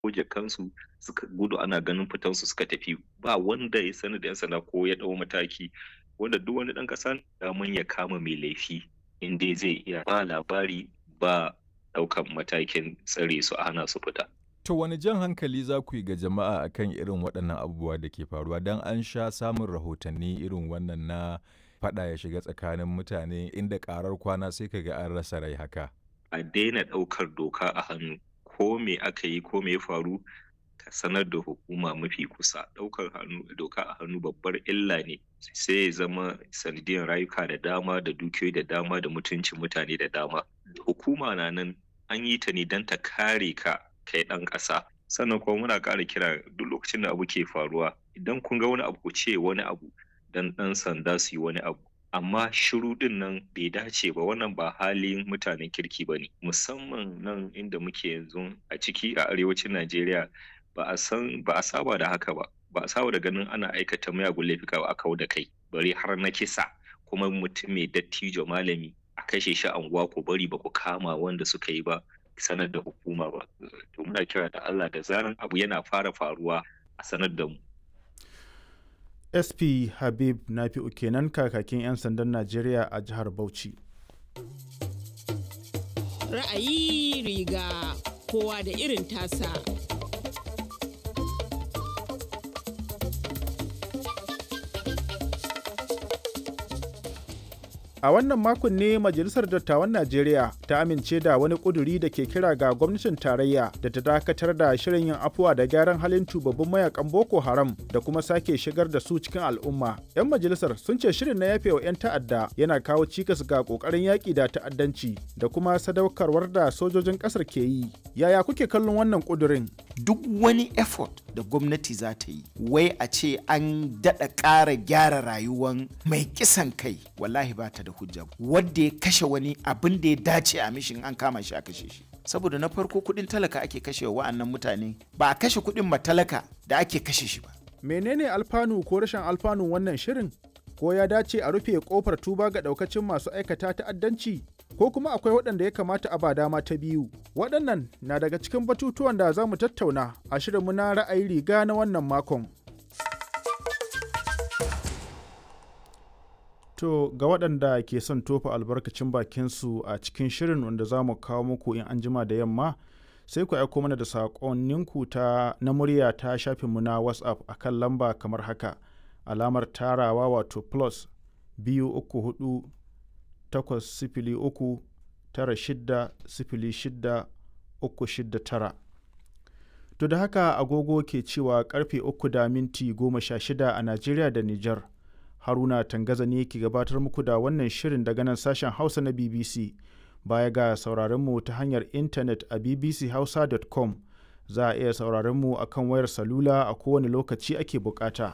goje kansu suka gudu ana ganin fitansu suka tafi ba wanda ya sani da yan sanda ko ya dau mataki wanda duk wani dan kasa daman ya kama mai laifi in dai zai iya ba labari ba daukan matakin tsare su a hana su fita To wani jan hankali za ku yi ga jama'a akan irin waɗannan abubuwa da ke faruwa don an sha samun rahotanni irin wannan na faɗa ya shiga tsakanin mutane inda ƙarar kwana sai ka ga an rasa rai haka. a daina ɗaukar doka a hannu ko me aka yi ko me ya faru ka sanar da hukuma mafi kusa ɗaukar hannu doka a hannu babbar illa ne sai ya zama sanadiyar rayuka da dama da dukiyoyi da dama da mutuncin mutane da dama hukuma na nan an yi ta ne don ta kare ka kai ɗan ƙasa sannan kuma muna ƙara kira duk lokacin da abu ke faruwa idan kun ga wani abu ku ce wani abu dan ɗan sanda su yi wani abu amma shiru din nan bai dace ba wannan ba halin mutanen kirki ba ne musamman nan inda muke yanzu a ciki a arewacin najeriya ba a san ba a saba da haka ba ba a saba da ganin ana aikata miyagun laifuka ba a kawo da kai bari har na kisa kuma mutum mai dattijo malami a kashe shi anguwa ku bari ba ku kama wanda suka yi ba sanar da hukuma ba to muna kira da Allah da zaran abu yana fara faruwa a sanar da mu sp habib nafi'u kenan kakakin 'yan sandan najeriya a jihar bauchi ra'ayi riga kowa da irin tasa A wannan makon ne Majalisar Dattawan Najeriya ta amince da wani ƙuduri da ke kira ga gwamnatin tarayya da ta dakatar da shirin yin afuwa da gyaran halin tubabbin mayakan Boko Haram da kuma sake shigar da su cikin al'umma. 'Yan majalisar sun ce shirin na yafewa 'yan ta'adda yana kawo cikas ga ƙoƙarin yaƙi da ta'addanci da kuma sadaukarwar da sojojin ƙasar ke yi. Yaya kuke kallon wannan ƙudurin? Duk wani effort da gwamnati za ta yi, wai a ce an daɗa ƙara gyara rayuwan mai kisan kai, wallahi ba ta da da hujja wadda ya kashe wani abin da ya dace a mishin an kama shi a kashe shi saboda na farko kudin talaka ake kashe wa wa'annan mutane ba a kashe kudin matalaka da ake kashe shi ba menene alfanu ko rashin alfanun wannan shirin ko ya dace a rufe kofar tuba ga daukacin masu aikata ta'addanci ko kuma akwai waɗanda ya kamata a ba dama ta biyu waɗannan na daga cikin batutuwan da za mu tattauna a shirinmu na ra'ayi riga na wannan makon To ga waɗanda ke son tofa albarkacin bakinsu a cikin shirin wanda za mu kawo muku in an jima da yamma sai ku aiko mana da saƙonninku ta na murya ta shafinmu na WhatsApp a kan lamba kamar haka alamar tarawa wato plus biyu uku hudu takwas sifili uku tara shidda sifili shidda uku shidda tara. To da haka agogo ke cewa karfe uku da minti goma sha shida a Najeriya da Nijar. haruna tangaza ne ke gabatar muku da wannan shirin daga nan sashen hausa na bbc baya ga sauraronmu ta hanyar intanet a bbchausa.com za a iya sauraronmu a kan wayar salula a kowane lokaci ake bukata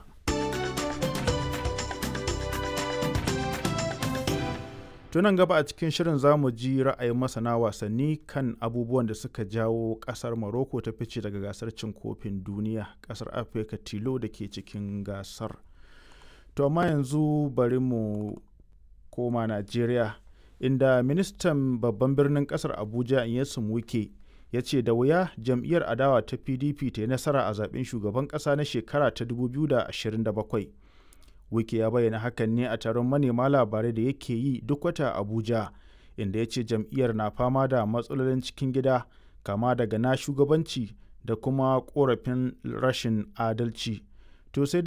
tunan gaba a cikin shirin za mu ji ra'ayin masana wasanni kan abubuwan da suka jawo kasar morocco ta fice daga gasar cin kofin duniya kasar afirka tilo da ke cikin gasar to amma yanzu bari mu koma najeriya inda ministan babban birnin kasar abuja inyesun wike ya ce da wuya jam'iyyar adawa ta pdp ta yi nasara a zaben shugaban kasa na shekara ta 2027 wike ya bayyana hakan ne a taron manema labarai da yake yi duk wata abuja inda ya ce jam'iyyar na fama da matsalolin cikin gida kama daga na shugabanci da kuma korafin rashin adalci to sai